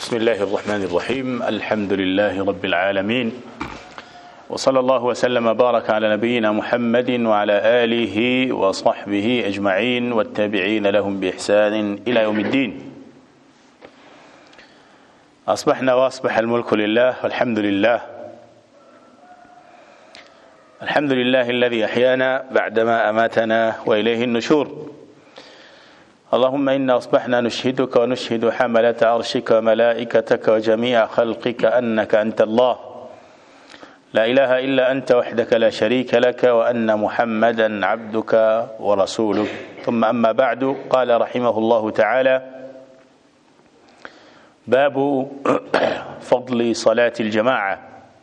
بسم الله الرحمن الرحيم الحمد لله رب العالمين وصلى الله وسلم وبارك على نبينا محمد وعلى آله وصحبه أجمعين والتابعين لهم بإحسان إلى يوم الدين أصبحنا وأصبح الملك لله والحمد لله الحمد لله الذي أحيانا بعدما أماتنا وإليه النشور اللهم إنا أصبحنا نشهدك ونشهد حملة عرشك وملائكتك وجميع خلقك أنك أنت الله لا إله إلا أنت وحدك لا شريك لك وأن محمدا عبدك ورسولك ثم أما بعد قال رحمه الله تعالى باب فضل صلاة الجماعة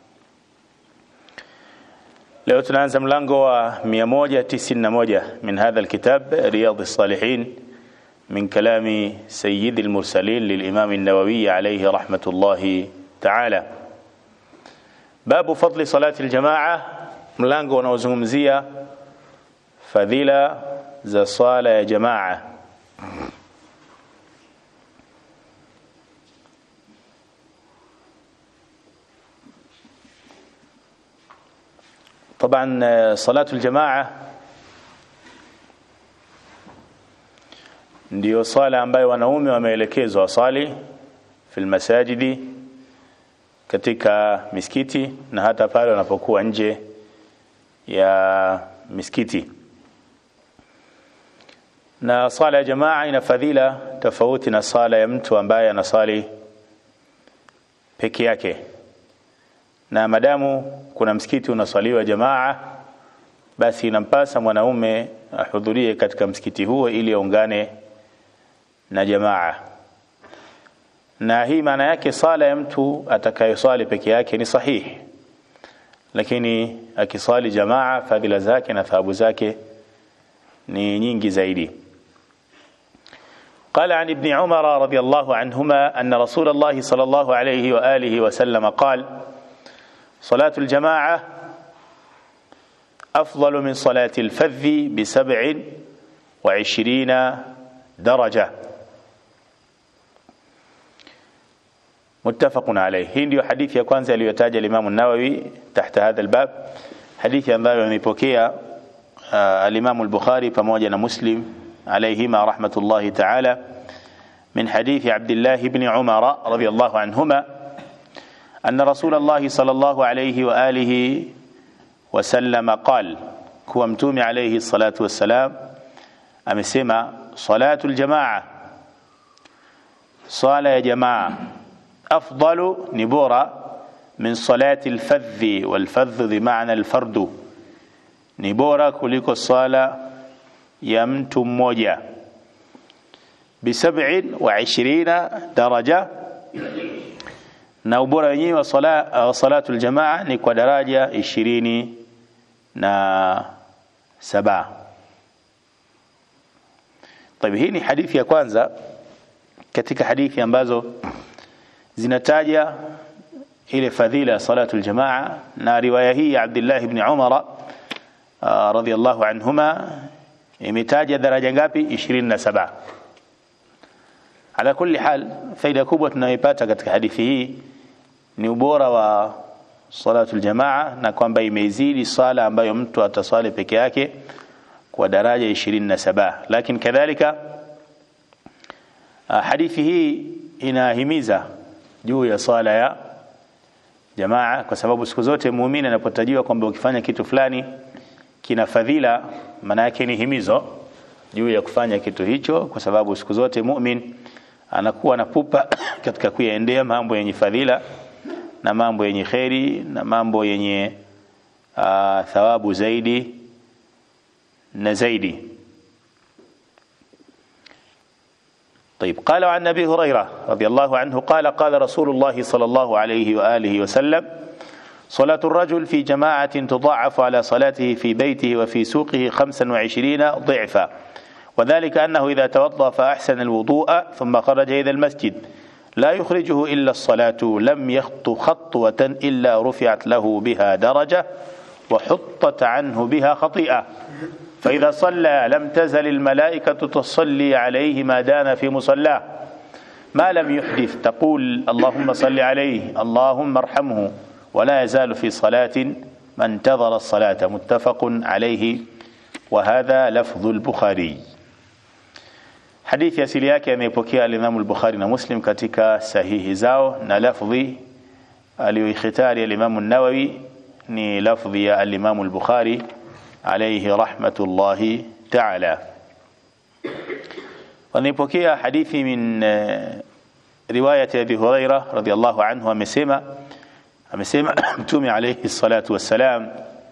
leo tunaanza mlango wa 191 min hadha alkitab riyad الصالحين من كلام سيد المرسلين للإمام النووي عليه رحمة الله تعالى باب فضل صلاة الجماعة mlango unaozungumzia fadhila za swala ya jamaa طبعا صلاة الجماعة ndio swala ambayo wanaume wameelekezwa wasali fil masajidi katika misikiti na hata pale wanapokuwa nje ya misikiti na swala ya jamaa ina fadhila tofauti na swala ya mtu ambaye anasali peke yake na madamu kuna msikiti unaswaliwa jamaa basi inampasa mwanaume ahudhurie katika msikiti huo ili aungane na jamaa na hii maana yake sala ya mtu atakayeswali peke yake ni sahihi lakini akiswali jamaa fadhila zake na thawabu zake ni nyingi zaidi قال عن ابن عمر رضي الله عنهما أن رسول الله صلى الله عليه وآله وسلم قال صلاة الجماعة أفضل من صلاة الفذ بسبع وعشرين درجة متفق عليه hii ndio hadithi ya kwanza aliyotaja Imam an-Nawawi tahta hadha al-bab hadithi ambayo amepokea al-Imam al-Bukhari pamoja na Muslim alayhima rahmatullahi ta'ala من حديث عبد الله بن عمر رضي الله عنهما أن رسول الله صلى الله عليه وآله وسلم قال كوا متومي عليه الصلاة والسلام أمسما صلاة الجماعة صلاة يا جماعة أفضل نبورة من صلاة الفذ والفذ بمعنى الفرد نبورة كلك الصلاة يمت موجة بسبع وعشرين درجة na ubora wenyewe wa sala, uh, salatu aljamaa ni kwa daraja ishirini na saba طيب hii ni hadithi ya kwanza katika hadithi ambazo zinataja ile fadhila ya salatu aljamaa na riwaya hii ya Abdullah ibn Umar uh, radhiyallahu anhuma imetaja daraja ngapi 27 ala kulli hal faida kubwa tunayoipata katika hadithi hii ni ubora wa salatu aljamaa na kwamba imeizidi sala ambayo mtu ataswali peke yake kwa daraja 27 lakini kadhalika hadithi hii inahimiza juu ya swala ya jamaa kwa sababu siku zote muumini anapotajiwa kwamba ukifanya kitu fulani kina fadhila maana yake ni himizo juu ya kufanya kitu hicho kwa sababu siku zote muumini anakuwa na pupa katika kuyaendea mambo yenye fadhila na mambo yenye kheri na mambo yenye uh, thawabu zaidi na zaidi طيب قال عن ابي هريره رضي الله عنه قال قال رسول الله صلى الله عليه واله وسلم صلاة الرجل في جماعة تضاعف على صلاته في بيته وفي سوقه خمسا وعشرين ضعفا وذلك أنه إذا توضأ فأحسن الوضوء ثم خرج إلى المسجد لا يخرجه إلا الصلاة لم يخط خطوة إلا رفعت له بها درجة وحطت عنه بها خطيئة فإذا صلى لم تزل الملائكة تصلي عليه ما دام في مصلاه ما لم يحدث تقول اللهم صل عليه اللهم ارحمه ولا يزال في صلاة ما انتظر الصلاة متفق عليه وهذا لفظ البخاري hadithi asili yake ameipokea alimamu al-Bukhari na Muslim katika sahihi zao na lafdhi aliyoikhitari alimamu an-Nawawi ni lafdhi ya alimamu al-Bukhari alayhi rahmatullahi ta'ala wanaipokea hadithi min riwayati Abi Huraira radhiyallahu anhu amesema amesema mtume alayhi salatu wassalam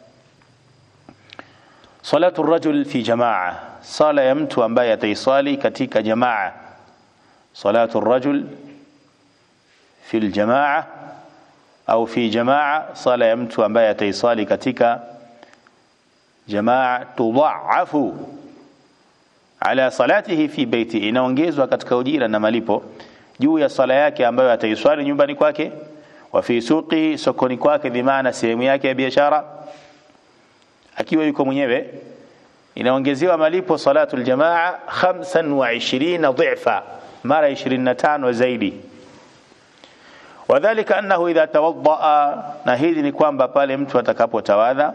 salatu rajul fi jamaa sala ya mtu ambaye ataisali katika jamaa salatu rajul fi aljamaa au fi jamaa sala ya mtu ambaye ataisali katika jamaa tudhaafu ala salatihi fi baiti inaongezwa katika ujira na malipo juu ya sala yake ambayo ataiswali nyumbani kwake wa fi suqi sokoni kwake bimaana sehemu yake ya biashara akiwa yuko mwenyewe inaongezewa malipo salatu aljamaa 25 dhifa mara 25 zaidi wadhālika annahu idha tawaddaa na hili ni kwamba pale mtu atakapotawadha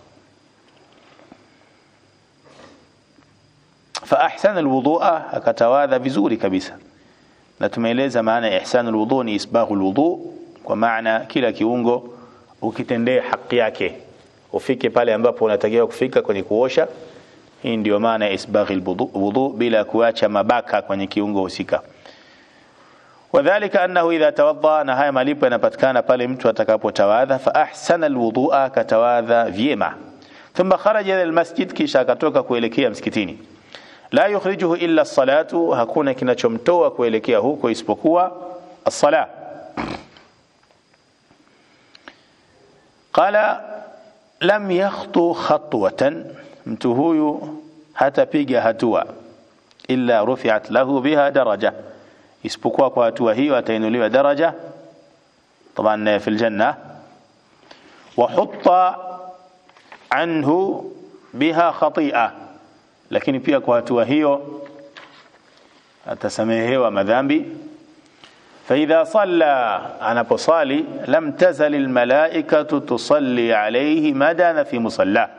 fa ahsana alwudhu'a akatawadha vizuri kabisa na tumeeleza maana ya ihsanu alwudhu ni isbaghu alwudhu kwa maana kila kiungo ukitendea haki yake ufike pale ambapo unatakiwa kufika kwenye kuosha hii ndio maana ya isbaghi alwudhu bila kuacha mabaka kwenye kiungo husika wadhālika annahu idha tawadda na haya malipo yanapatikana pale mtu atakapotawadha fa ahsana alwudhu'a katawadha vyema thumma kharaja ila almasjid kisha akatoka kuelekea msikitini la yukhrijuhu illa as-salatu hakuna kinachomtoa kuelekea huko isipokuwa as-sala qala lam yakhtu khatwatan mtu huyu hatapiga hatua illa rufi'at lahu biha daraja isipokuwa kwa hatua hiyo atainuliwa daraja طبعا في الجنة وحط عنه بها خطيئة lakini pia kwa hatua hiyo atasamehewa madhambi فإذا صلى anaposali lam tazal almalaikatu tusalli alayhi madana fi musalla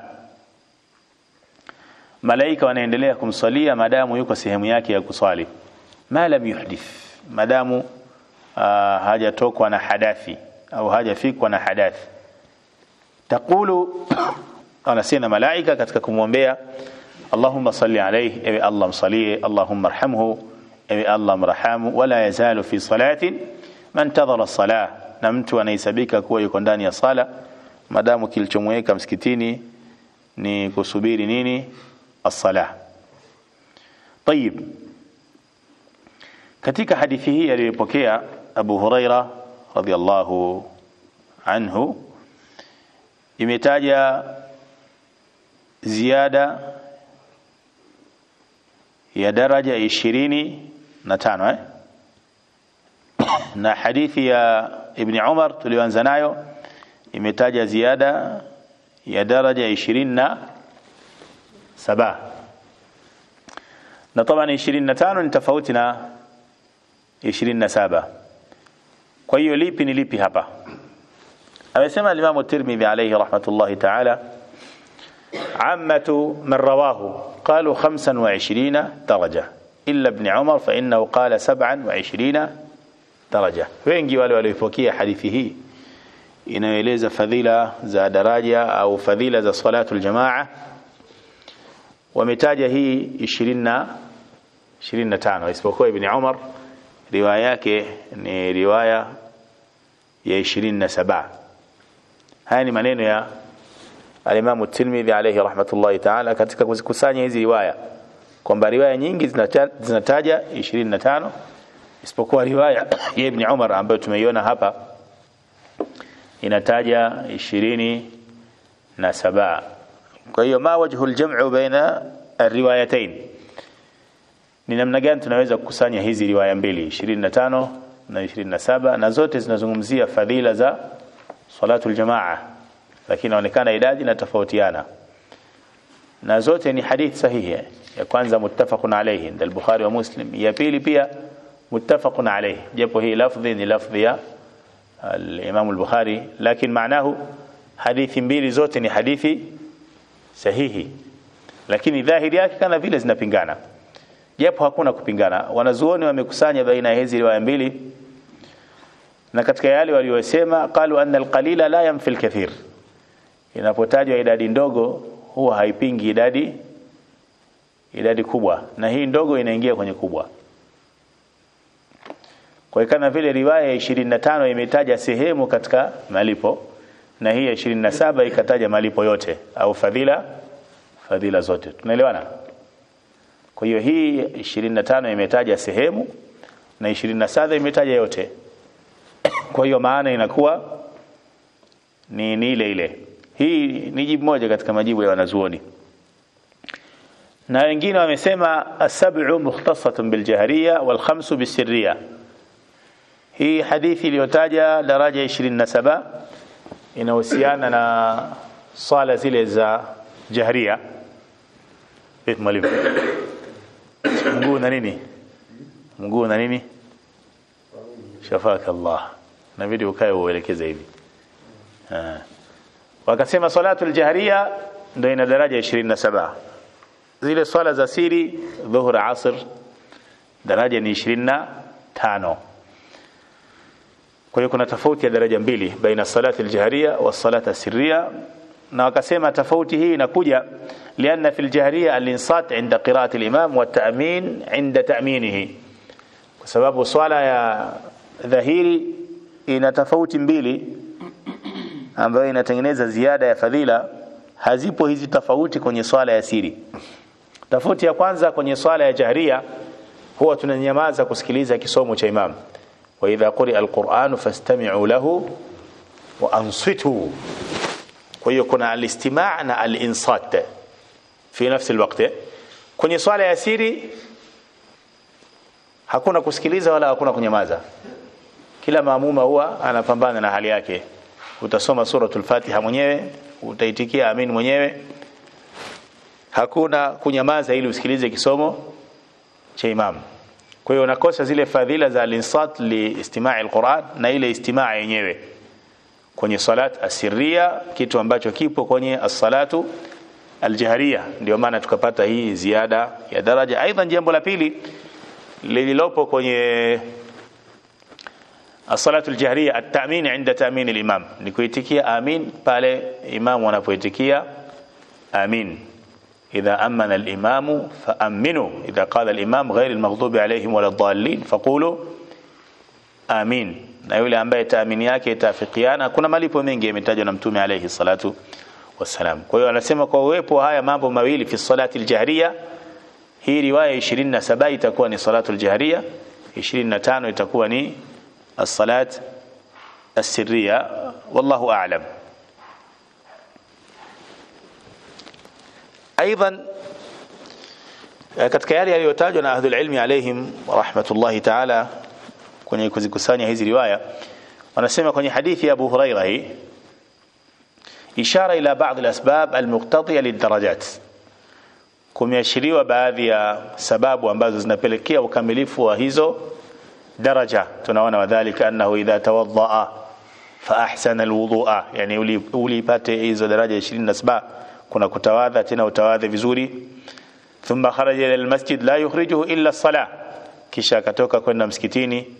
malaika wanaendelea kumsalia madamu yuko sehemu yake ya kusali ma lam yuhdith madamu uh, hajatokwa na hadathi au hajafikwa na hadathi taqulu anasema malaika katika kumwombea اللهم صل عليه اي الله مصليه اللهم ارحمه اي الله مرحمه ولا يزال في صلاه من انتظر الصلاه na mtu anahesabika kuwa yuko ndani ya sala madamu kilichomweka msikitini ni kusubiri nini as-sala طيب katika hadithi hii aliyopokea Abu Huraira radhiallahu anhu imetaja ziada ya daraja ishirini na tano eh? na hadithi ya Ibn Umar tulioanza nayo imetaja ziada ya daraja ishirini na saba na طبعا ishirini na tano ni tofauti na ishirini na saba kwa hiyo lipi ni lipi hapa amesema Imam Tirmidhi alayhi rahmatullahi ta'ala عامة من رواه قالوا خمسا وعشرين درجة إلا ابن عمر فإنه قال سبعا وعشرين درجة wengi wale walioipokea hadithi hii inayoeleza fadhila za daraja au fadhila za salatu aljamaa wametaja hii 20 25 isipokuwa ibn Umar riwaya yake ni riwaya ya 27 haya ni maneno ya alimamu Tirmidhi alayhi rahmatullahi ta'ala katika kuzikusanya hizi riwaya kwamba riwaya nyingi zinataja 25 isipokuwa riwaya ya Ibn Umar ambayo tumeiona hapa inataja 27 kwa hiyo ma wajhu aljam'u baina الروايتين ni namna gani tunaweza kukusanya hizi riwaya mbili 25 na 27 na zote zinazungumzia fadhila za salatu aljamaa lakini inaonekana idadi inatofautiana na zote ni hadithi sahihi ya kwanza muttafaqun alayhi ndio al-Bukhari wa Muslim ya pili pia muttafaqun alayh japo hii lafdhi ni lafdhi ya al-Imam al-Bukhari lakini maanahu hadithi mbili zote ni hadithi sahihi lakini dhahiri yake kana vile zinapingana japo hakuna kupingana wanazuoni wamekusanya baina ya hizi riwaya mbili na katika yale waliyosema qalu anna alqalila la yanfi alkathir inapotajwa idadi ndogo huwa haipingi idadi idadi kubwa na hii ndogo inaingia kwenye kubwa kwa kama vile riwaya ya 25 imetaja sehemu katika malipo na hii ya 27 ikataja malipo yote au fadhila fadhila zote tunaelewana kwa hiyo hii 25 imetaja sehemu na 27 imetaja yote kwa hiyo maana inakuwa ni, ni ile ile hii ni jibu moja katika majibu ya wanazuoni na wengine wamesema asab'u mukhtasatun biljahriya wal khamsu bisirriya hii hadithi iliyotaja daraja 27 inahusiana na swala zile za jahriya vipi mwalimu mguu na nini mguu na nini shafaka Allah inabidi ukae uelekeze hivi wakasema salatu aljahriya ndio ina daraja 27 zile swala za siri dhuhur asr daraja ni 25 kwa hiyo kuna tofauti ya daraja mbili baina salati aljahriya wa salata sirriya na wakasema tofauti hii inakuja lianna fil jahriya al-insat inda qira'ati al-imam wa ta'min inda ta'minihi kwa sababu swala ya dhahiri ina tofauti mbili ambayo inatengeneza ziada ya fadhila hazipo hizi tofauti kwenye swala ya siri tofauti ya kwanza kwenye swala ya jahriya huwa tunanyamaza kusikiliza kisomo cha imam wa idha quri'a al-Qur'an fastami'u lahu wa ansitu kwa hiyo kuna al-istima' na al-insat fi nafsi alwaqt kwenye swala ya siri hakuna kusikiliza wala hakuna kunyamaza kila maamuma huwa anapambana na hali yake utasoma suratul fatiha mwenyewe utaitikia amin mwenyewe hakuna kunyamaza ili usikilize kisomo cha imam kwa hiyo unakosa zile fadhila za al-insat li istima'i al-Qur'an na ile istimaa yenyewe kwenye salat asirria kitu ambacho kipo kwenye as-salatu aljahriya ndio maana tukapata hii ziada ya daraja aidha jambo la pili lililopo kwenye as-salatu aljahriya at-ta'min 'inda ta'min al-imam ni kuitikia amin pale imamu anapoitikia amin idha amana al-imam fa'aminu idha qala al-imam ghayr al-maghdubi alayhim wala ad-dallin faqulu amin na yule ambaye taamini yake itafikiana kuna malipo mengi yametajwa na mtume alayhi salatu wasalam kwa hiyo anasema kwa uwepo haya mambo mawili fi salati aljahriya hii riwaya 27 itakuwa ni salatu aljahriya 25 itakuwa ni as-salat as-sirriya wallahu a'lam aidan katika yale yaliyotajwa na ahlul ilmi alaihim rahmatullahi ta'ala kwenye kuzikusanya hizi riwaya wanasema kwenye hadithi ya Abu Huraira hii ishara ila baadhi al-asbab al-muqtadiya lidarajat kumeashiriwa baadhi ya sababu ambazo zinapelekea ukamilifu wa hizo daraja tunaona wadhālika annahu idha tawaddaa fa ahsana alwudu'a yani ulipate hizo daraja 27 kuna kutawadha tena utawadhe vizuri thumma kharaja ila almasjid la yukhrijuhu illa as-salah kisha akatoka kwenda msikitini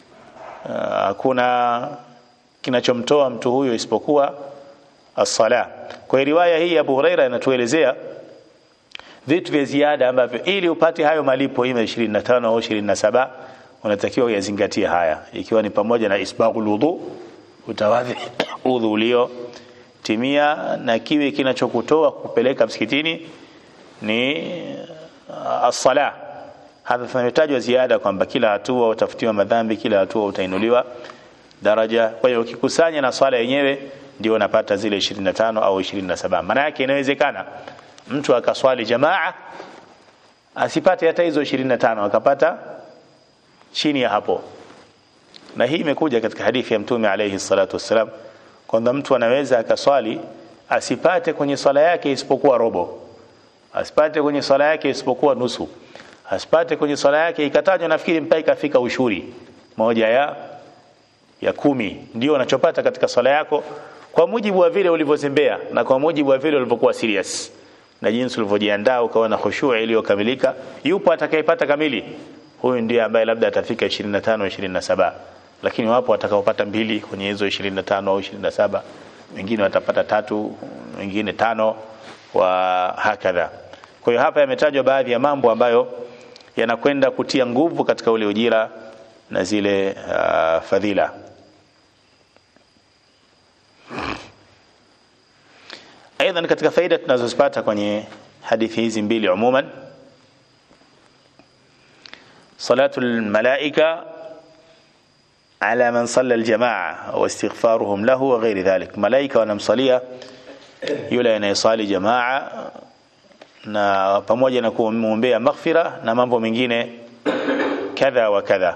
hakuna kinachomtoa mtu huyo isipokuwa as-sala. Kwa riwaya hii Abu Huraira inatuelezea vitu vya ziada ambavyo ili upate hayo malipo ima 25 au 27 unatakiwa uyazingatie haya ikiwa ni pamoja na isbaghul wudu utawadhi udhu ulio timia na kiwe kinachokutoa kupeleka msikitini ni as-sala hapa tumetajwa ziada kwamba kila hatua utafutiwa madhambi kila hatua utainuliwa daraja kwa hiyo ukikusanya na swala yenyewe ndio unapata zile 25 au 27 maana yake inawezekana mtu akaswali jamaa asipate hata hizo 25 akapata chini ya hapo na hii imekuja katika hadithi ya mtume alayhi salatu wassalam kwamba mtu anaweza akaswali asipate kwenye swala yake isipokuwa robo asipate kwenye swala yake isipokuwa nusu asipate kwenye swala yake ikatajwa nafikiri mpaka ikafika ushuri moja ya ya kumi ndio unachopata katika swala yako kwa mujibu wa vile ulivyozembea na kwa mujibu wa vile ulivyokuwa serious na jinsi ulivyojiandaa ukawa na khushu' iliyokamilika yupo atakayepata kamili huyu ndiye ambaye labda atafika 25 27 lakini wapo watakaopata mbili kwenye hizo 25 au 27 wengine watapata tatu wengine tano wa hakadha kwa hiyo hapa yametajwa baadhi ya mambo ambayo yanakwenda kutia nguvu katika ule ujira na zile uh, fadhila aidha katika faida tunazozipata kwenye hadithi hizi mbili umuman salatu almalaika ala man salla aljamaa wa istighfaruhum lahu wa ghairi dhalik malaika wanamsalia yule anayesali jamaa na pamoja na kumwombea maghfira na mambo mengine kadha wa kadha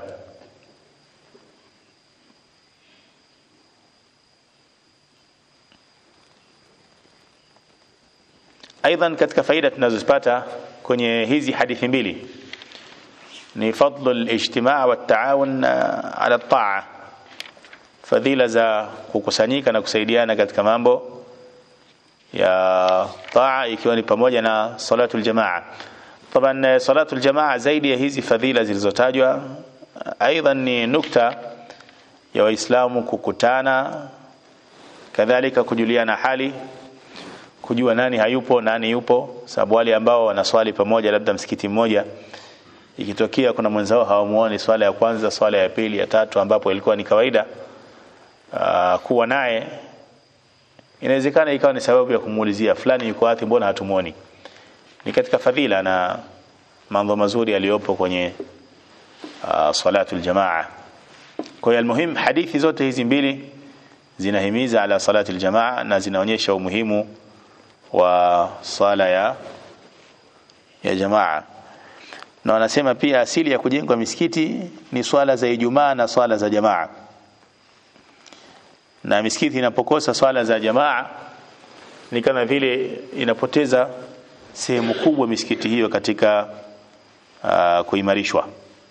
ايضا katika faida tunazozipata kwenye hizi hadithi mbili ni fadlu al-ijtimaa wa at-taawun ala at-ta'a fadhila za kukusanyika na kusaidiana katika mambo ya taa ikiwa ni pamoja na salatu al-jamaa طبعا salatu al-jamaa zaidi ya hizi fadhila zilizotajwa aidha ni nukta ya waislamu kukutana kadhalika kujuliana hali kujua nani hayupo nani yupo sababu wale ambao wanaswali pamoja labda msikiti mmoja ikitokea kuna mwenzao hawamuoni swala ya kwanza swala ya pili ya tatu ambapo ilikuwa ni kawaida aa, kuwa naye inawezekana ikawa ni sababu ya kumuulizia fulani yuko wapi mbona hatumuoni ni katika fadhila na mambo mazuri yaliyopo kwenye uh, salatul jamaa kwa hiyo almuhim hadithi zote hizi mbili zinahimiza ala salati aljamaa na zinaonyesha umuhimu wa sala ya ya jamaa na wanasema pia asili ya kujengwa misikiti ni swala za Ijumaa na swala za jamaa na misikiti inapokosa swala za jamaa ni kama vile inapoteza sehemu kubwa misikiti hiyo katika uh, kuimarishwa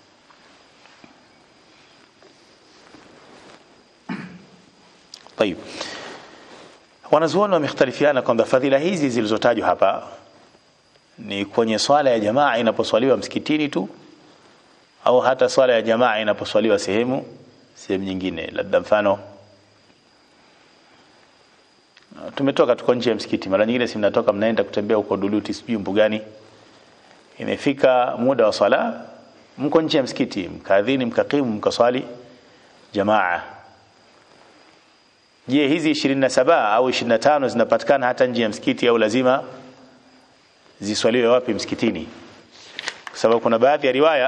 طيب wanazuoni wamekhtalifiana kwamba fadhila hizi zilizotajwa hapa ni kwenye swala ya jamaa inaposwaliwa msikitini tu au hata swala ya jamaa inaposwaliwa sehemu sehemu nyingine labda mfano tumetoka tuko nje ya msikiti mara nyingine si mnatoka mnaenda kutembea huko Duluti sijui mbugani imefika muda wa swala mko nje ya msikiti mkaadhini mkakimu mkaswali jamaa je hizi 27 au 25 zinapatikana hata nje ya msikiti au lazima ziswaliwe wapi msikitini kwa sababu kuna baadhi ya riwaya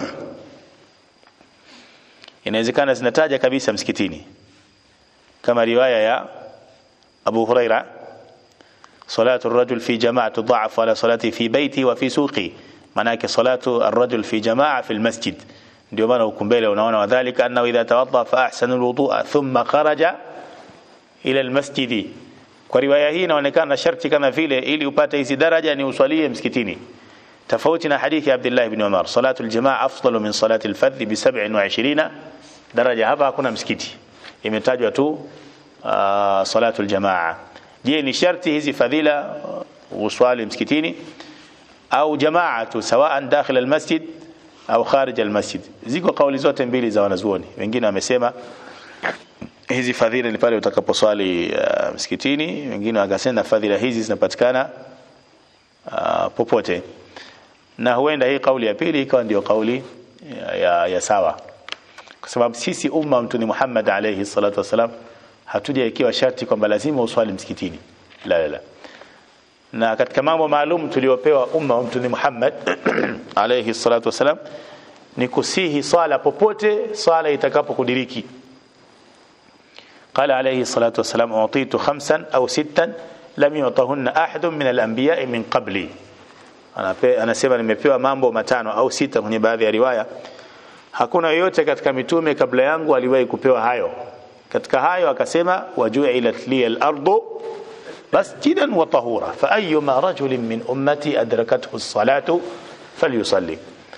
inawezekana zinataja kabisa msikitini kama riwaya ya Abu Huraira salatu ar-rajul fi jamaa tudha'af ala salati fi baiti wa fi suqi manake salatu ar-rajul fi jamaa fi al-masjid ndio maana huko mbele unaona wadhālika annahu idha tawadda fa ahsana al-wudu'a thumma kharaja ila al-masjid kwa riwaya hii inaonekana sharti kama vile ili upate hizi daraja ni uswalie msikitini tofauti na hadithi ya Abdullah ibn Umar salatu al-jamaa afdalu min salati al-fadh bi 27 daraja hapa hakuna msikiti imetajwa tu uh, salatu aljamaa je ni sharti hizi fadhila uswali msikitini au jamaa tu sawaan dakhil almasjid au kharij almasjid ziko kauli zote mbili za wanazuoni wengine wamesema hizi fadhila ni pale utakaposwali uh, msikitini wengine wakasema fadhila hizi zinapatikana uh, popote na huenda hii kauli ya pili ikawa ndio kauli ya, ya, ya sawa kwa sababu sisi umma mtuni Muhammad alayhi salatu wasalam hatujawekewa sharti kwamba lazima uswali msikitini la la la na katika mambo maalum tuliopewa umma wa mtuni Muhammad alayhi salatu wasalam ni kusihi swala popote swala itakapokudiriki قال عليه الصلاة والسلام أعطيت خمسا أو ستا لم يعطهن أحد من الأنبياء من قبلي anasema nimepewa mambo matano au sita kwenye baadhi ya riwaya hakuna yoyote katika mitume kabla yangu aliwahi kupewa hayo katika hayo akasema waju'ilat li al-ardu masjidan wa tahura fa ayyuma rajulin min ummati adrakathu as-salatu falyusalli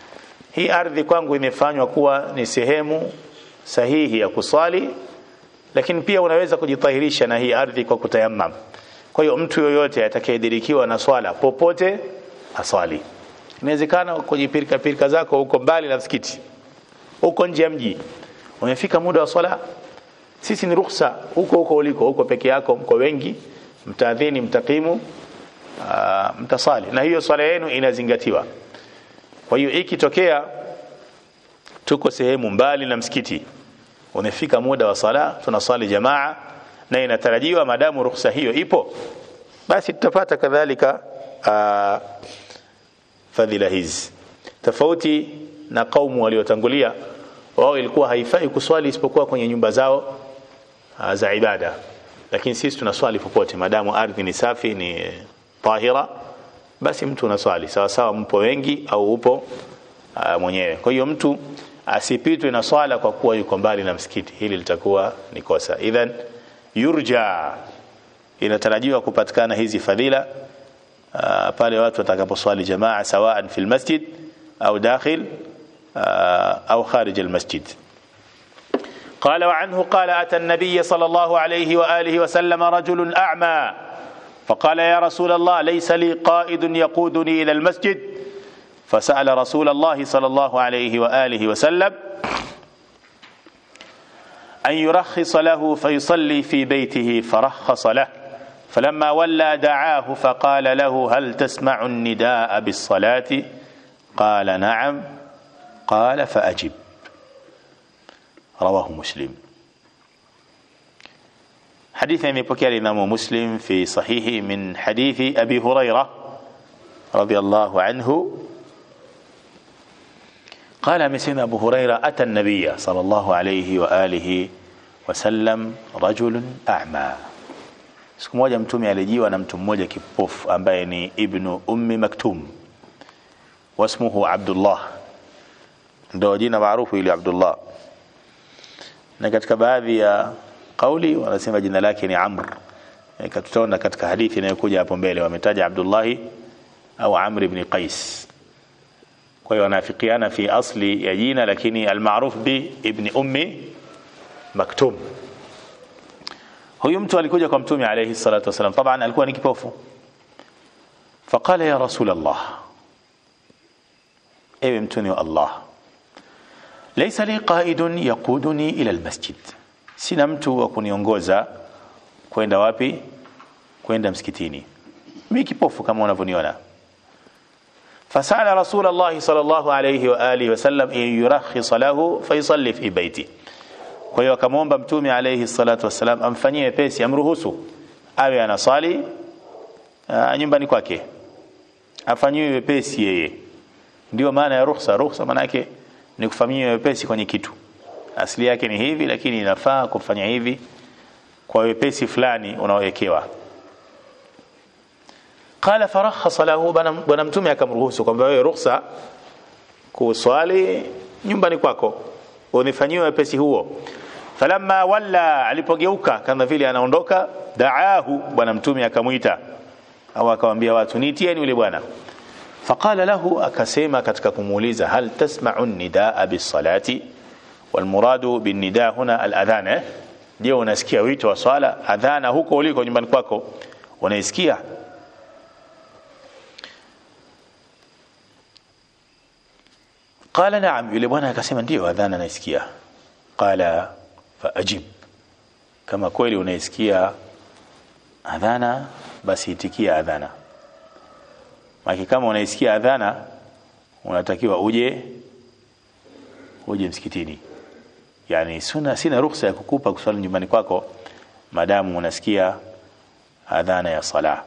hii ardhi kwangu imefanywa kuwa ni sehemu sahihi ya kuswali lakini pia unaweza kujitahirisha na hii ardhi kwa kutayammam kwa hiyo mtu yoyote atakayedirikiwa na swala popote aswali inawezekana kwenye pirika pirika zako huko mbali na msikiti huko nje ya mji umefika muda wa swala sisi ni ruhusa huko huko uliko huko peke yako mko wengi mtaadhini mtakimu aa, mtasali na hiyo swala yenu inazingatiwa kwa hiyo ikitokea tuko sehemu mbali na msikiti umefika muda wa sala tunasali jamaa na inatarajiwa madamu ruhusa hiyo ipo basi tutapata kadhalika aa, fadhila hizi tofauti na kaumu waliotangulia wao ilikuwa haifai kuswali isipokuwa kwenye nyumba zao uh, za ibada lakini sisi tunaswali popote madamu ardhi ni safi ni tahira basi mtu unaswali sawa sawa mpo wengi au upo uh, mwenyewe kwa hiyo mtu asipitwe na swala kwa kuwa yuko mbali na msikiti hili litakuwa ni kosa idhan yurja inatarajiwa kupatikana hizi fadhila uh, pale watu watakaposwali jamaa sawaan fil masjid au dakhil uh, au kharij al masjid قال وعنه قال أتى النبي صلى الله عليه وآله وسلم رجل أعمى فقال يا رسول الله ليس لي قائد يقودني إلى المسجد فسأل رسول الله صلى الله عليه وآله وسلم أن يرخص له فيصلي في بيته فرخص له فلما ولى دعاه فقال له هل تسمع النداء بالصلاة قال نعم قال فأجب رواه مسلم حديث يميبكي الإمام مسلم في صحيحه من حديث أبي هريرة رضي الله عنه قال مسلم أبو هريرة أتى النبي صلى الله عليه وآله وسلم رجل أعمى siku moja mtume alijiwa na mtu mmoja kipofu ambaye ni ibnu ummi maktum wasmuhu abdullah ndo jina maarufu ili abdullah na katika baadhi ya kauli wanasema jina lake ni amr tutaona katika hadithi inayokuja hapo mbele wametaja abdullahi au amr ibn qais kwa hiyo wanafikiana fi asli ya jina lakini almaruf bi ibn ummi maktum huyu mtu alikuja kwa mtume alayhi salatu wasalam taban alikuwa ni kipofu faqala ya rasul allah ewe mtume wa allah laysa li qaidun yaquduni ila almasjid sina mtu wa kuniongoza kwenda wapi kwenda msikitini mimi kipofu kama unavyoniona فسأل رسول الله صلى الله عليه وآله وسلم أن يرخص له فيصلي في بيته kwa hiyo akamwomba mtume alayhi salatu wassalam amfanyie wepesi amruhusu awe anasali uh, nyumbani kwake afanyiwe wepesi yeye ndio maana ya ruhusa ruhusa maana yake ni kufanyia wepesi kwenye kitu asili yake ni hivi lakini inafaa kufanya hivi kwa wepesi fulani unaowekewa qala farakhasa lahu bwana mtume akamruhusu kwamba wewe ruhusa kuswali nyumbani kwako unifanyiwe wepesi huo falamma walla alipogeuka kama vile anaondoka daahu bwana mtume akamwita au akamwambia watu niitieni yule bwana faqala lahu akasema katika kumuuliza hal tasma'u nidaa bisalati walmuradu binnidaa huna aladhan je unasikia wito wa swala adhana huko uliko nyumbani kwako unaisikia qala na'am yule bwana akasema ndio adhana naisikia qala faajib kama kweli unaisikia adhana basi itikia adhana maki kama unaisikia adhana unatakiwa uje uje msikitini yani suna sina ruhusa ya kukupa kuswali nyumbani kwako madamu unasikia adhana ya sala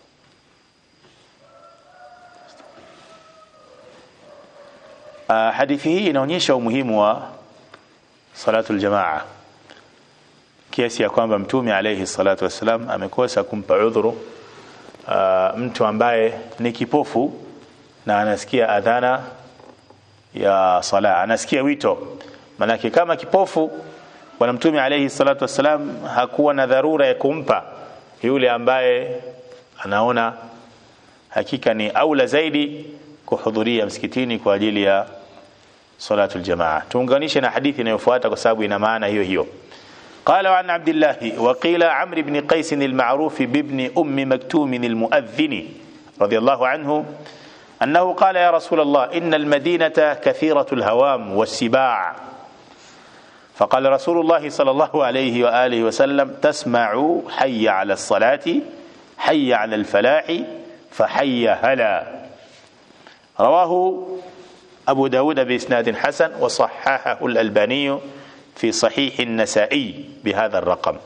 uh, hadithi hii inaonyesha umuhimu wa salatu aljamaa kiasi ya kwamba mtume alayhi salatu wassalam amekosa kumpa udhuru uh, mtu ambaye ni kipofu na anasikia adhana ya sala anasikia wito manake kama kipofu bwana mtume alayhi salatu wassalam hakuwa na dharura ya kumpa yule ambaye anaona hakika ni aula zaidi kuhudhuria msikitini kwa ajili ya salatu aljamaa tuunganishe na hadithi inayofuata kwa sababu ina maana hiyo hiyo قال عن عبد الله وقيل عمرو بن قيس المعروف بابن أم مكتوم المؤذن رضي الله عنه أنه قال يا رسول الله إن المدينة كثيرة الهوام والسباع فقال رسول الله صلى الله عليه وآله وسلم تسمع حي على الصلاة حي على الفلاح فحي هلا رواه أبو داود بإسناد حسن وصححه الألباني في صحيح النسائي بهذا الرقم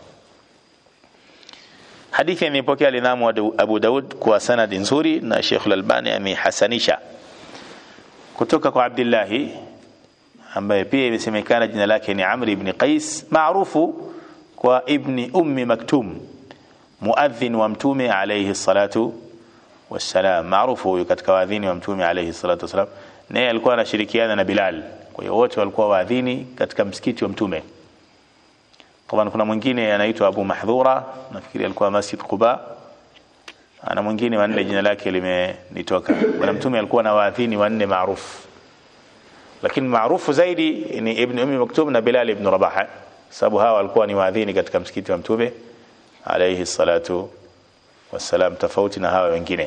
hadithi imepokea alimamu Abu Daud kwa sanadi nzuri na Sheikh Al-Albani amehasanisha kutoka kwa Abdillahi ambaye pia imesemekana jina lake ni Amr ibn Qais maarufu kwa ibni ummi Maktum muadhin wa mtume alayhi salatu wassalam maarufu huyu katika waadhini wa mtume alayhi salatu wassalam naye alikuwa anashirikiana na Bilal kwa hiyo wote walikuwa waadhini katika msikiti wa mtume طبعا kuna mwingine anaitwa Abu Mahdhura nafikiri alikuwa Masjid Quba ana mwingine wanne jina lake limenitoka bwana mtume alikuwa na waadhini wanne maarufu lakini maarufu zaidi ni Ibn Ummi Maktum na Bilal ibn Rabah sababu hawa walikuwa ni waadhini katika msikiti wa mtume alayhi salatu wassalam tofauti na hawa wengine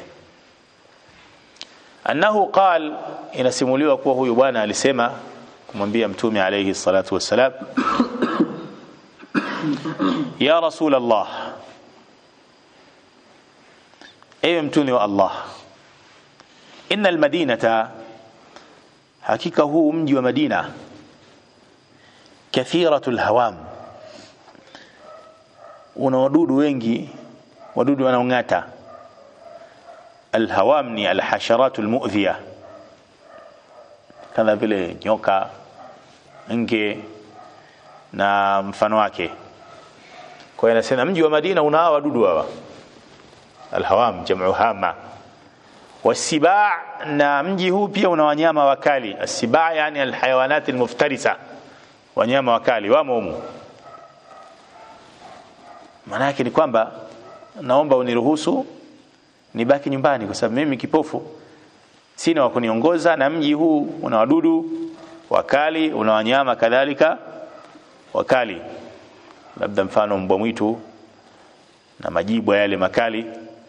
annahu qal inasimuliwa kuwa huyu bwana alisema kumwambia mtume alayhi salatu wassalam ya rasul allah ewe mtume wa allah inna almadinata hakika huu mji wa madina kathiratu lhawam una wadudu wengi wadudu wanaong'ata alhawam ni alhasharatu lmudhiya kama vile nyoka nge na mfano wake kwa hiyo anasema mji wa Madina una hawa wadudu hawa alhawam jamu hama wasibaa na mji huu pia una wanyama wakali asibaa yani alhayawanat almuftarisa wanyama wakali wamo humu maana yake ni kwamba naomba uniruhusu nibaki nyumbani kwa sababu mimi kipofu sina wa kuniongoza na mji huu una wadudu wakali una wanyama kadhalika wakali labda mfano mbwa mwitu na majibwa yale makali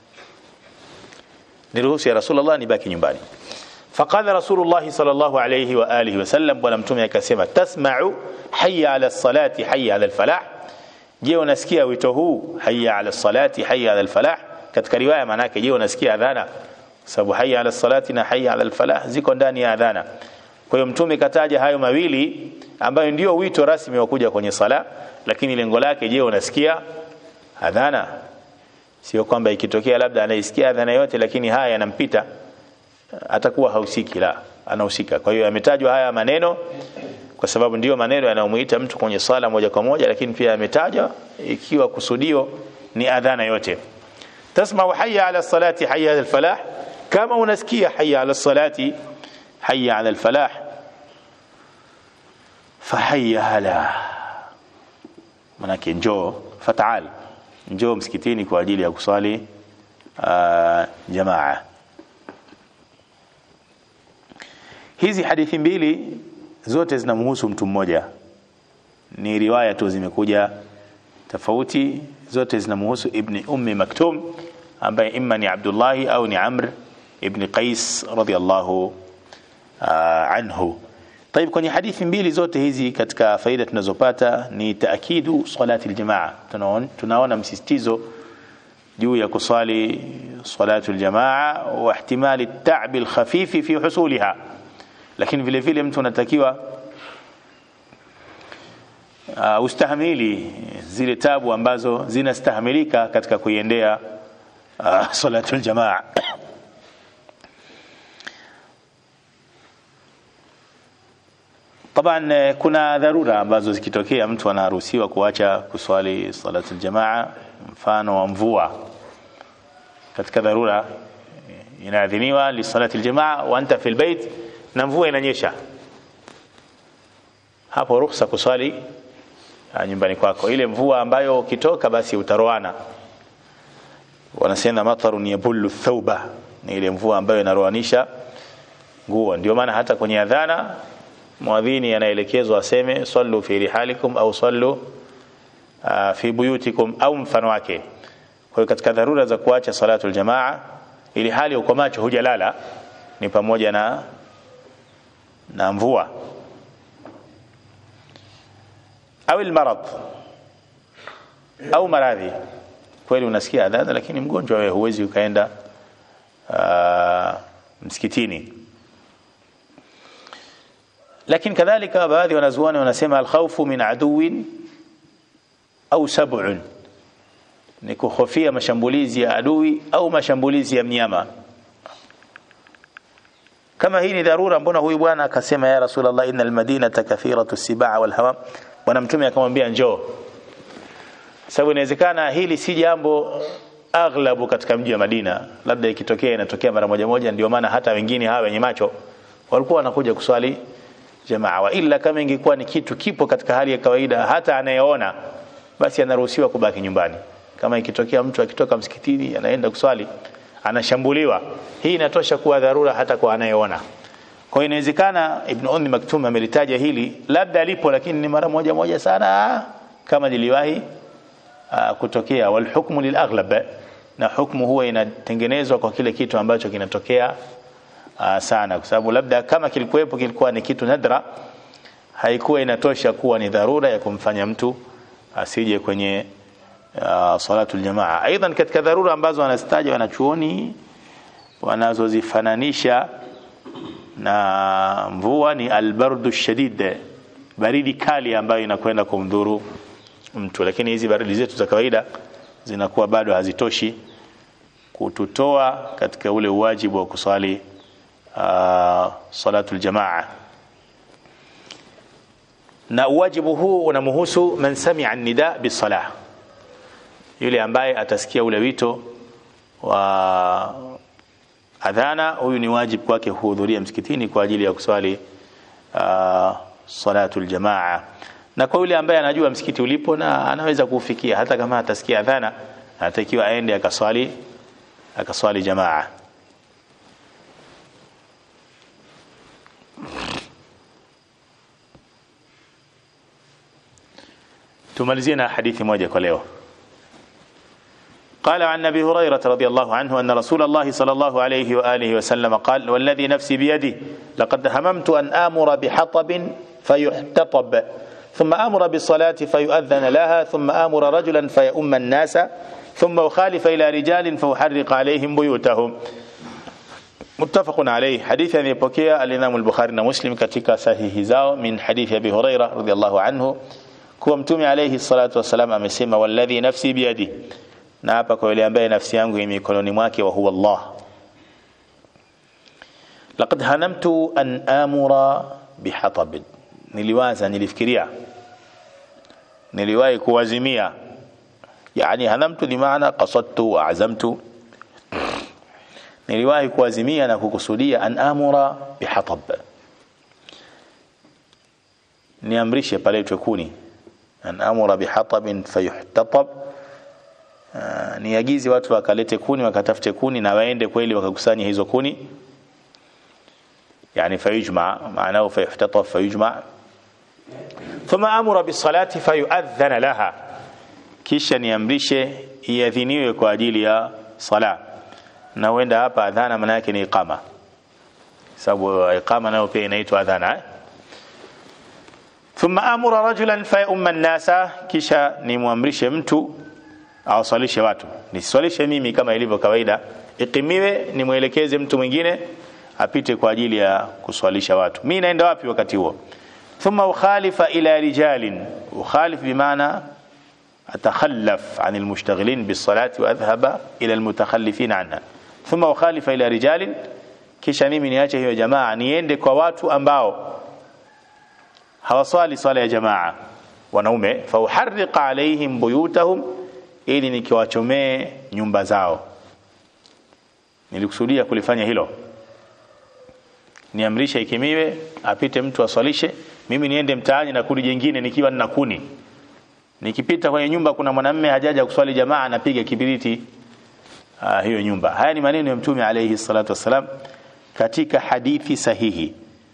niruhusu ya rasulullah nibaki nyumbani faqala rasulullah sallallahu alayhi wa alihi wasallam bwana mtume akasema tasma'u hayya ala salati hayya ala alfalah je unasikia wito huu hayya ala salati hayya ala alfalah katika riwaya maana yake je unasikia adhana sababu hayya ala salati na hayya ala alfalah ziko ndani ya adhana kwa hiyo mtume kataja hayo mawili ambayo ndio wito rasmi wa kuja kwenye sala lakini lengo lake je unasikia adhana sio kwamba ikitokea labda anaisikia adhana yote lakini haya yanampita atakuwa hausiki la anahusika kwa hiyo yametajwa haya maneno kwa sababu ndiyo maneno yanayomuita mtu kwenye sala moja kwa moja lakini pia yametajwa ikiwa kusudio ni adhana yote tasma'u hayya ala salati hayya ala falah kama unasikia hayya ala salati hayya ala alfalah fahayya hala manake njoo fataal njoo msikitini kwa ajili ya kusali uh, jamaa hizi hadithi mbili zote zinamhusu mtu mmoja ni riwaya tu zimekuja tofauti zote zinamhusu ibni ummi maktum ambaye imma ni abdullahi au ni amr ibni qais radiyallahu uh, anhu طيب kwenye hadithi mbili zote hizi katika faida tunazopata ni taakidu salati aljamaa tunaona, tunaona msisitizo juu ya kusali salatu aljamaa wa ihtimali at-ta'b al-khafif fi husuliha lakini vile vile mtu anatakiwa uh, ustahimili zile tabu ambazo zinastahimilika katika kuiendea uh, salatu aljamaa طبعا kuna dharura ambazo zikitokea mtu anaruhusiwa kuacha kuswali salatu aljamaa mfano wa mvua katika dharura inaadhiniwa li salati aljamaa wa anta fi albayt na mvua inanyesha hapo ruhusa kuswali nyumbani kwako ile mvua ambayo ukitoka basi utaroana wanasema matarun yabullu thawba ni ile mvua ambayo inaroanisha nguo ndio maana hata kwenye adhana mwadhini anaelekezwa aseme sallu fi rihalikum au sallu uh, fi buyutikum au mfano wake kwa hiyo katika dharura za kuacha salatu aljamaa ili hali uko macho hujalala ni pamoja na na mvua au almarad au maradhi kweli unasikia adhana lakini mgonjwa wewe huwezi ukaenda uh, msikitini lakini kadhalika baadhi wanazuoni wanasema alkhawfu min aduwin au sab'un ni kuhofia mashambulizi ya adui au mashambulizi ya mnyama kama hii ni dharura mbona huyu bwana akasema ya rasulullah innal madinata kathiratu sibaa wal hawam bwana mtume akamwambia njoo sababu inawezekana hili si jambo aghlabu katika mji wa Madina labda ikitokea inatokea mara moja moja ndio maana hata wengine hawa wenye macho walikuwa wanakuja kuswali jamaa wa ila kama ingekuwa ni kitu kipo katika hali ya kawaida hata anayeona basi anaruhusiwa kubaki nyumbani kama ikitokea mtu akitoka msikitini anaenda kuswali anashambuliwa hii inatosha kuwa dharura hata kwa anayeona kwa hiyo inawezekana Ibn Ummi Maktum amelitaja hili labda alipo lakini ni mara moja moja sana kama liliwahi uh, kutokea wal hukmu lil aghlab na hukmu huwa inatengenezwa kwa kile kitu ambacho kinatokea uh, sana kwa sababu labda kama kilikuwepo kilikuwa ni kitu nadra haikuwa inatosha kuwa ni dharura ya kumfanya mtu asije kwenye uh, salatul jamaa aidan katika dharura ambazo wanastaja wanachuoni wanazozifananisha na mvua ni albardu shadid baridi kali ambayo inakwenda kumdhuru mtu lakini hizi baridi zetu za kawaida zinakuwa bado hazitoshi kututoa katika ule uwajibu wa kuswali uh, salatul jamaa na uwajibu huu unamhusu man sami'a nida bisalah yule ambaye atasikia ule wito wa adhana huyu ni wajibu kwake kuhudhuria msikitini kwa ajili ya kuswali uh, salatul jamaa na kwa yule ambaye anajua msikiti ulipo na anaweza kufikia hata kama atasikia adhana anatakiwa aende akaswali akaswali jamaa tumalizie na hadithi moja kwa leo قال عن ابي هريره رضي الله عنه ان رسول الله صلى الله عليه واله وسلم قال والذي نفسي بيده لقد هممت ان امر بحطب فيحتطب ثم امر بالصلاه فيؤذن لها ثم امر رجلا فيؤم الناس ثم اخالف الى رجال فاحرق عليهم بيوتهم متفق عليه حديث ان يبكي الامام البخاري ومسلم ketika sahihi zao min hadith abi hurairah radhiyallahu anhu kuwa mtume alayhi salatu wasalam amesema walladhi nafsi biyadi na hapa kwa yule ambaye nafsi yangu imo mikononi mwake wa huwa Allah laqad hanamtu an amura bihatab niliwaza nilifikiria niliwahi kuwazimia yani hanamtu ni maana qasadtu wa azamtu niliwahi kuwazimia na kukusudia an amura bihatab niamrishe paletwe kuni an amura bihatabin fayuhtatab Uh, niagize watu wakalete kuni wakatafute kuni na waende kweli wakakusanya hizo kuni yani fayujma maanao fayuhtataf fayujma thumma amura bisalati fayuadhana laha kisha niamrishe iadhiniwe kwa ajili ya sala na huenda hapa adhana maana yake ni iqama sababu iqama nayo pia inaitwa adhana eh? thumma amura rajulan fayumma an-nasa kisha nimwamrishe mtu awaswalishe watu niswalishe mimi kama ilivyo kawaida ikimiwe nimwelekeze mtu mwingine apite kwa ajili ya kuswalisha watu mimi naenda wapi wakati huo thumma ukhalifa ila rijalin ukhalif bimaana atakhallaf an almushtaghilin bisalati wa adhhaba ila almutakhallifin anha thumma ukhalifa ila rijalin kisha mimi niache hiyo jamaa niende kwa watu ambao hawaswali swala ya jamaa wanaume fa uharriqa alaihim buyutahum ili nikiwachomee nyumba zao nilikusudia kulifanya hilo niamrishe ikimiwe apite mtu aswalishe mimi niende mtaani na kuni jingine nikiwa nina kuni nikipita kwenye nyumba kuna mwanamume hajaja kuswali jamaa napiga kibiriti uh, hiyo nyumba haya ni maneno ya mtume alayhi salatu wassalam katika hadithi sahihi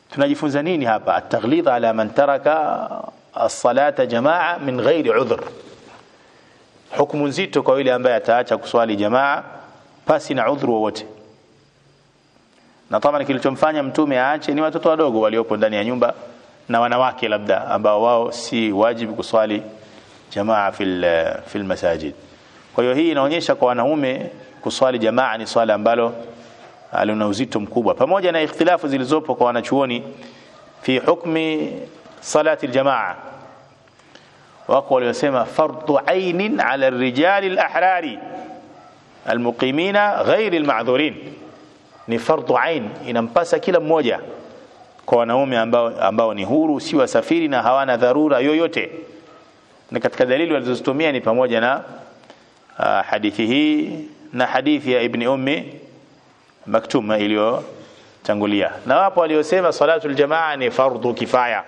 tunajifunza nini hapa at-taghlid ala man taraka as-salata jamaa min ghairi udhr hukumu nzito kwa yule ambaye ataacha kuswali jamaa pasi na udhuru wowote na kama kilichomfanya mtume aache ni watoto wadogo waliopo ndani ya nyumba na wanawake labda ambao wao si wajibu kuswali jamaa fil fil masajid kwa hiyo hii inaonyesha kwa wanaume kuswali jamaa ni swala ambalo lina uzito mkubwa pamoja na ikhtilafu zilizopo kwa wanachuoni fi hukmi salati aljamaa wako waliosema fardhu ainin ala rijali alahrari almuqimina ghairi almadhurin ni fardhu ain inampasa kila mmoja kwa wanaume ambao, ambao ni huru si wasafiri na hawana dharura yoyote na katika dalili walizozitumia ni pamoja na uh, hadithi hii na hadithi ya ibni ummi maktuma iliyotangulia na wapo waliosema salatu aljamaa ni fardhu kifaya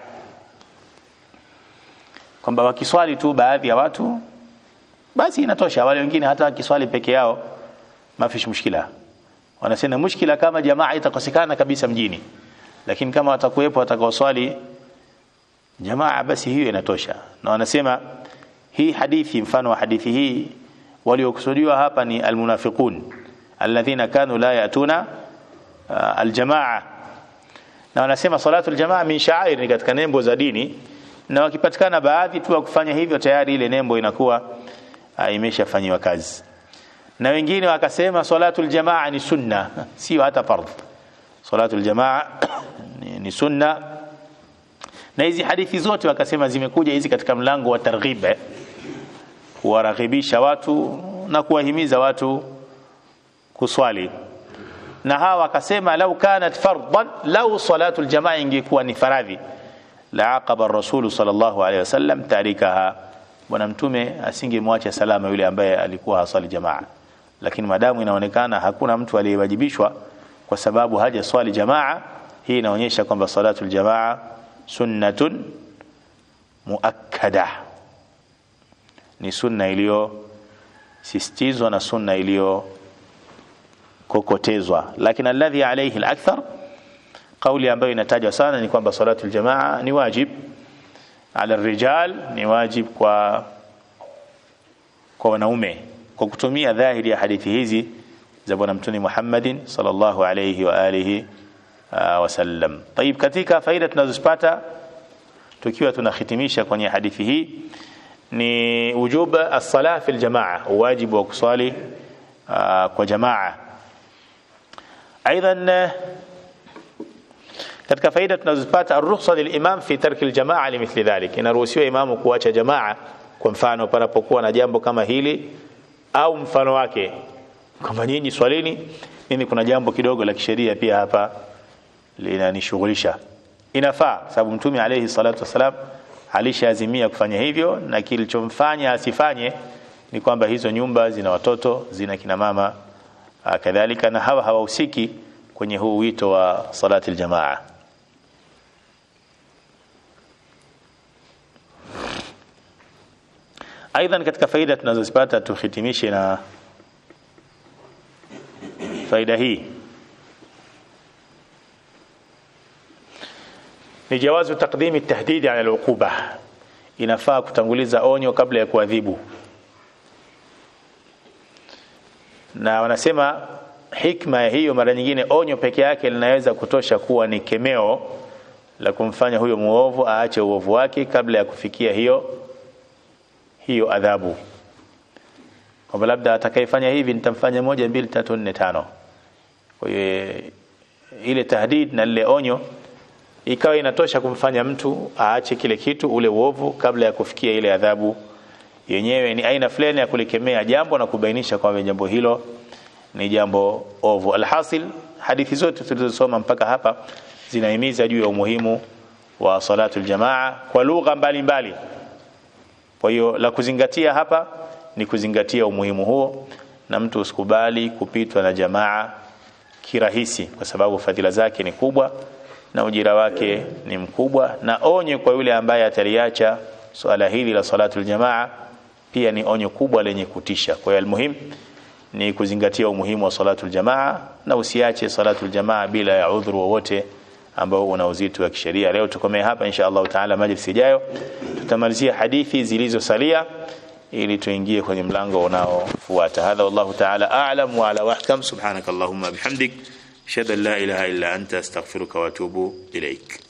kwamba wakiswali tu baadhi ya watu basi inatosha wale wengine hata wakiswali peke yao mafish mushkila wanasema mushkila kama jamaa itakosekana kabisa mjini lakini kama watakuwepo watakaoswali jamaa basi hiyo inatosha na wanasema hii hadithi mfano wa hadithi hii waliokusudiwa hapa ni almunafiqun alladhina kanu la yatuna uh, aljamaa na wanasema salatu aljamaa min sha'air ni katika nembo za dini na wakipatikana baadhi tu wa kufanya hivyo tayari ile nembo inakuwa uh, imeshafanywa kazi na wengine wakasema salatu aljamaa ni sunna sio hata fardh salatu aljamaa ni, ni sunna na hizi hadithi zote wakasema zimekuja hizi katika mlango wa targhib kuwaraghibisha watu na kuwahimiza watu kuswali na hawa wakasema lau kanat fardan lau salatu aljamaa ingekuwa ni faradhi la aqaba rasulu sallallahu alaihi wasallam tarikaha bwana mtume asingemwacha salama yule ambaye alikuwa hasali jamaa lakini madamu inaonekana hakuna mtu aliyewajibishwa kwa sababu haja swali jamaa hii inaonyesha kwamba salatu aljamaa sunnatun muakkada ni sunna iliyosisitizwa na sunna iliyo kokotezwa lakini alladhi alayhi alakthar kauli ambayo inatajwa sana ni kwamba salatu aljamaa ni wajib ala rijal ni wajib kwa kwa wanaume kwa kutumia dhahiri ya hadithi hizi za bwana mtume Muhammadin sallallahu alayhi wa alihi wasallam. Tayib, katika faida tunazozipata tukiwa tunahitimisha kwenye hadithi hii ni wujub as-salah fi al-jamaa, wajibu wa kusali kwa jamaa. Aidan katika faida tunazopata ar-rukhsa lil-imam fi tarki al-jamaa limithli dhalik, inaruhusiwa imamu kuacha jamaa kwa mfano panapokuwa na jambo kama hili au mfano wake kwamba nyinyi swalini mimi kuna jambo kidogo la kisheria pia hapa linanishughulisha inafaa sababu mtume alayhi salatu wasalam alishaazimia kufanya hivyo na kilichomfanya asifanye ni kwamba hizo nyumba zina watoto zina kina mama kadhalika na hawa hawahusiki kwenye huu wito wa salati aljamaa aidha katika faida tunazozipata tuhitimishe na faida hii ni jawazu taqdimi tahdidi ala al'uquba inafaa kutanguliza onyo kabla ya kuadhibu na wanasema hikma ya hiyo mara nyingine onyo peke yake linaweza kutosha kuwa ni kemeo la kumfanya huyo muovu aache uovu wake kabla ya kufikia hiyo hiyo adhabu kwamba labda atakayefanya hivi nitamfanya moja mbili tatu nne tano kwa hiyo ile tahdid na lile onyo ikawa inatosha kumfanya mtu aache kile kitu ule uovu kabla ya kufikia ile adhabu yenyewe ni aina fulani ya kulikemea jambo na kubainisha kwamba jambo hilo ni jambo ovu alhasil hadithi zote tulizosoma mpaka hapa zinahimiza juu ya umuhimu wa salatu aljamaa kwa lugha mbalimbali kwa hiyo la kuzingatia hapa ni kuzingatia umuhimu huo na mtu usikubali kupitwa na jamaa kirahisi kwa sababu fadhila zake ni kubwa na ujira wake ni mkubwa na onyo kwa yule ambaye ataliacha swala hili la salatu aljamaa pia ni onyo kubwa lenye kutisha kwa hiyo almuhim ni kuzingatia umuhimu wa salatu aljamaa na usiache salatu aljamaa bila ya udhuru wowote ambao una uzito wa kisheria leo tukomee hapa insha Allah taala majlis ijayo tutamalizia hadithi zilizosalia ili tuingie kwenye mlango unaofuata hadha wallahu taala a'lam wa ala wahkam subhanakallahumma bihamdik ashhadu an la ilaha illa anta astaghfiruka wa atubu ilaik